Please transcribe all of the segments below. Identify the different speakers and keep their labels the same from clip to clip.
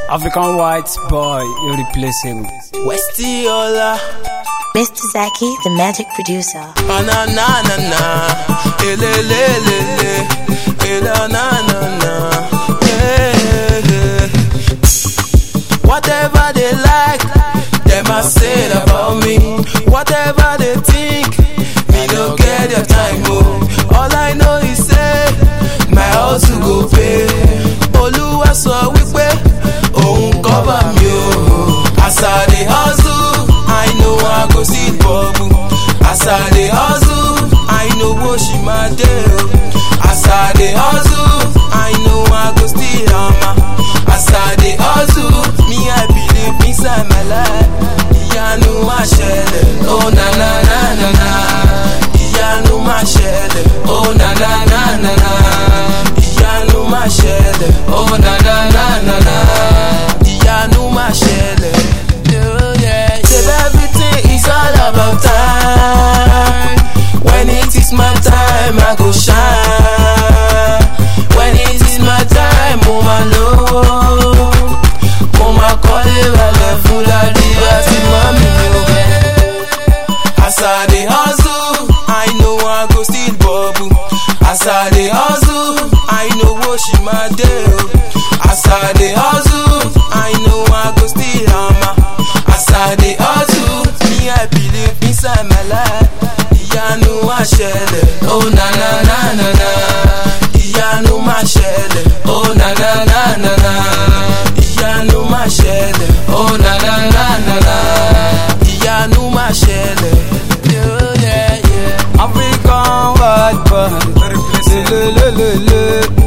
Speaker 1: African white boy, irreplaceable.
Speaker 2: Westy Ola,
Speaker 3: Mr. Zaki, the magic producer.
Speaker 2: ah, na na na na, ele le le le, ele na na na, yeah, yeah. Whatever they like, them a say about me. Whatever they think, me no get their time. Oh, all I know is say my house go pay. Olúwa sọ wípé òun cover mi o. As I dey hustle, I know I go see bubble. As I dey hustle, I know what she ma dey o. As I dey hustle, I know I go still hammer. As I dey hustle, me I believe inside my life. Ìyanu máa ṣẹlẹ̀, oh na na na na na. Ìyanu máa ṣẹlẹ̀, oh na na na na na. Ìyanu máa ṣẹlẹ̀, oh na na na na na. Ìyanu máa ṣẹlẹ̀. Oh, yeah, yeah. Say everything is all about time. When it is my time, I go shine. When it is my time, mo máa lówó. Mo máa kọ́lé balẹ̀ Fúlàní àti mọ́mí mi ò bẹ̀. As I dey hustle, I know I go still bubble. As I dey hustle, I know what she ma dey o. As I dey hustle, I know I go still hammer. As I dey hustle, me I believe inside my life. Ìyanu máa ṣẹlẹ̀, oh na na na na na. Ìyanu máa ṣẹlẹ̀, oh na na na na na. Ìyanu máa ṣẹlẹ̀, oh na na na na na. Ìyanu máa ṣẹlẹ̀. Yeah, yeah, yeah.
Speaker 1: African white boy, irreplaceable.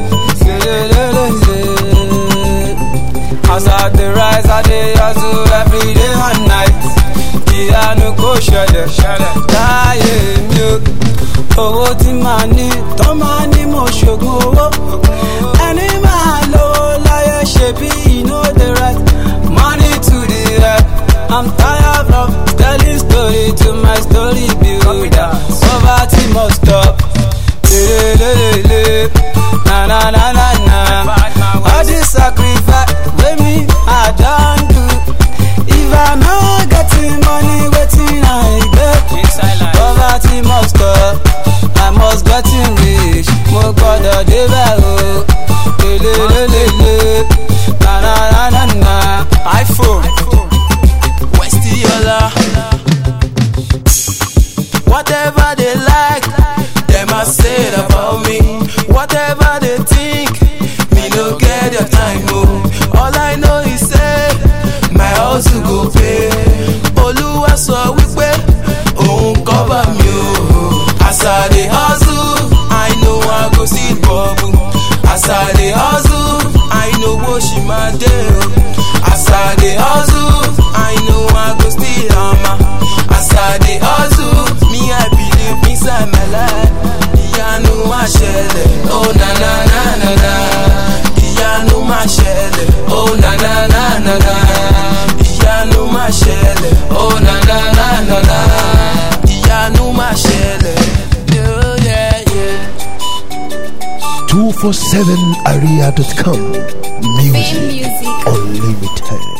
Speaker 1: As I dey rise, I dey hustle every day and night. Ìyanu kò ṣẹlẹ̀ láyé mi o. Owó tí màá ní, tó máa ní mo ṣògùn owó. Ẹni máa lówó láyé ṣe bí iná dey right. Money to the head. I'm tired of telling story to my story builder. Poverty must stop. Lelelelele. Na na na na na. All this sacrifice wey me I don do. If I no getting money, wetin I get? Poverty must stop. I must getting rich. Mo gbọ́dọ̀ débẹ̀ o. Lelelelele. Na na na na na. iPhone.
Speaker 2: Westy Ola. Whatever they like, them a say about me. Whatever they think, me no get their time. Oh, all I know is say my house go pay. Olúwa sọ wípé òun cover mi o. As I dey hustle, I know I go see bubble. As I dey hustle, I know what she ma dey o. As I dey hustle, I know I go still hammer. As I dey hustle, me I believe inside my life. Ìyanu máa ṣẹlẹ̀, oh na na na na na. Ìyanu máa ṣẹlẹ̀, oh na na na na na. Ìyanu máa ṣẹlẹ̀, oh na na na na na. Ìyanu máa ṣẹlẹ̀, oh yeah yeah.
Speaker 4: 247area.com. Music
Speaker 3: Music.
Speaker 4: Unlimited.